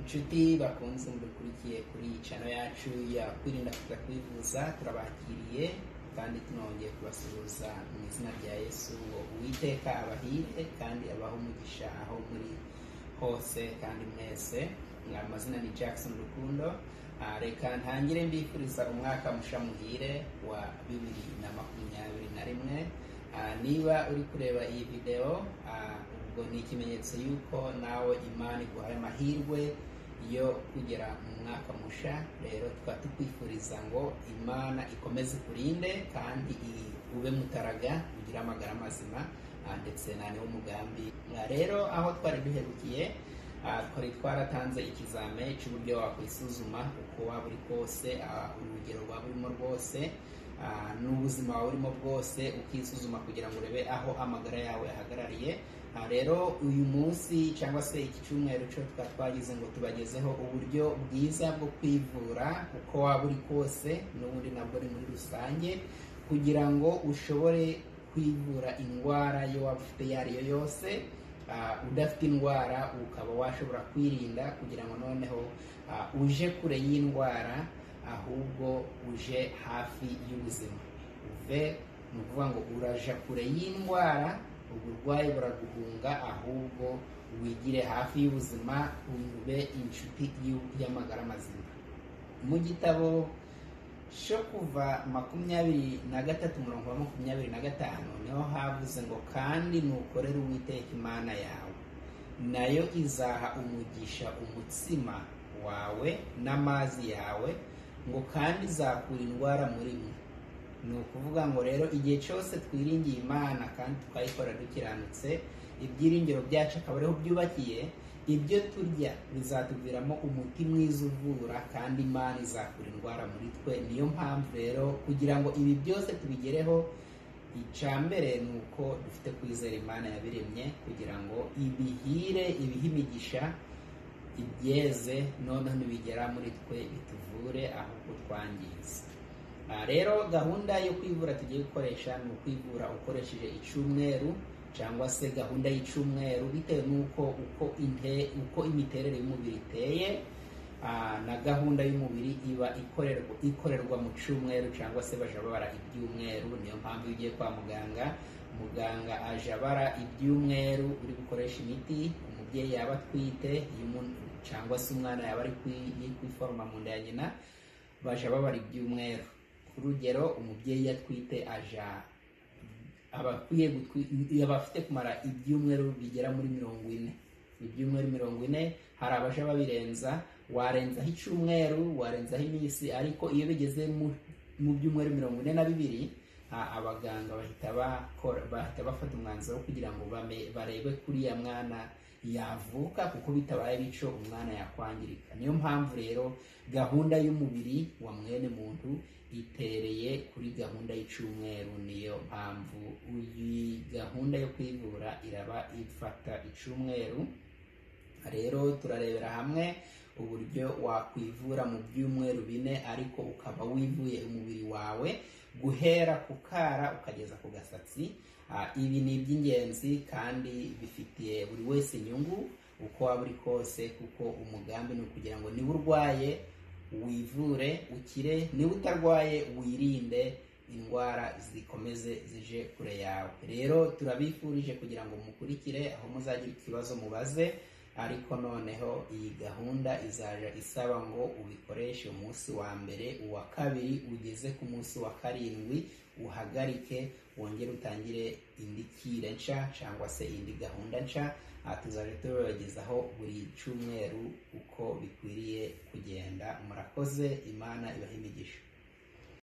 inshuti bakunze mudukurikiye kuri iyi cano yacu ya kwirinda kuruta kwivuza turabakiriye kandi tunongeye kubasuhuza mu izina rya yesu ngo uwiteka abahire kandi abahe umugisha aho muri hose kandi mwese amazina ni jackson rukundo Ah, reka ntangire mbifuriza umwaka musha muhire wa bibiri na makumyabiri na rimwe Ah, niba uri kureba iyi videwo ah, ubwo ni ikimenyetso y'uko nawe imana iguhaye amahirwe yo kugera mu mwaka musha rero tukaba tukwifuriza ngo imana ikomeze ikurinde kandi i- ube mutaraga ugire amagara mazima ah, ndetse na niwo mugambi Ah, rero aho twari duherukiye ah, twari twaratanze ikizame cy'uburyo wakwisuzuma uko waba uri kose ah, urugero waba urimo rwose ah, n'ubuzima wawe urimo bwose ukisuzuma kugira ngo urebe aho amagara yawe ahagarariye Ah, rero uyu munsi cyangwa se iki cyumweru cyo tukaba twagize ngo tubagezeho uburyo bwiza bwo kwivura uko waba uri kose n'ubundi nabwo ni muri rusange kugira ngo ushobore kwivura indwara yo waba ufite iyo ari yo yose ah, udafite indwara ukaba washobora kwirinda kugira ngo noneho ah, uje kure y'indwara ahubwo uje hafi y'ubuzima uve ni ukuvuga ngo uraja kure y'indwara uburwayi buraguhunga ahubwo wigire hafi y'ubuzima ube inshuti y'u- y'amagara mazima mu gitabo cyo kuva makumyabiri na gatatu umurongo wa makumyabiri na gatanu niho havuze ngo kandi nukorere uwiteka imana yawe nayo izaha umugisha umutsima wawe n'amazi yawe ngo kandi izakura indwara muri mwe ni ukuvuga ngo rero igihe cyose twiringiye imana kandi tukayikora dukiranutse ibyiringiro byacu akaba ariho byubakiye ibyo turya bizatuviramo umuti mwiza uvura kandi imana izakura indwara muri twe niyo mpamvu rero kugira ngo ibi byose tubigereho icya mbere ni uko dufite kwizera imana yabiremye kugira ngo ibihire ibihe imigisha ibyeze noneho nibigera muri twe bituvure ahubwo twangiza Ah, rero gahunda yo kwivura tugiye gukoresha ni ukwivura ukoresheje icumweru cyangwa se gahunda y'icumweru bitewe n'uko uko inte uko imiterere y'umubiri iteye ah, na gahunda y'umubiri iba ikorerwa ikorerwa mu cyumweru cyangwa se baja bara ibyumweru niyo mpamvu iyo ugiye kwa muganga muganga aja bara ibyumweru uri gukoresha imiti umubyeyi yaba atwite iyo umuntu- cyangwa se umwana yaba ari kwi- ari kwiforoma mu nda ya nyina baja babara ibyumweru ku rugero umubyeyi iyo atwite aja aba akwiye gutwi- aba afite kumara ibyumweru bigera muri mirongo ine ibyumweru mirongo ine hari abaja babirenza warenzaho icumweru warenzaho iminsi ariko iyo bigeze mu, mu byumweru mirongo ine na bibiri a- abaganga bahita bakora bahita bafata umwanzuro wo kugira ngo bame- barebe kuriya mwana yavuka kuko bitabaye bityo umwana yakwangirika niyo mpamvu rero gahunda y'umubiri wa mwene muntu itereye kuri gahunda y'icumweru niyo mpamvu iyi gahunda yo kwivura iraba ifata icumweru rero turarebera hamwe uburyo wakwivura mu byumweru bine ariko ukaba wivuye umubiri wawe guhera ku kara ukageza ku gasatsi Ah, ibi ni iby'ingenzi kandi bifitiye buri wese inyungu uko waba uri kose kuko umugambi ni ukugira ngo niba urwaye wivure ukire niba utarwaye wirinde indwara zikomeze zije kure yawe rero turabifurije kugira ngo mukurikire aho muzagira ikibazo mubaze ariko noneho iyi gahunda izaja isaba ngo ubikoreshe umunsi wa mbere uwa kabiri ugeze ku munsi wa karindwi uhagarike wongere utangire indi kire nshya cyangwa se indi gahunda nshya aha tuzaje tubibagezaho buri cyumweru uko bikwiriye kugenda murakoze imana ibahe imigisha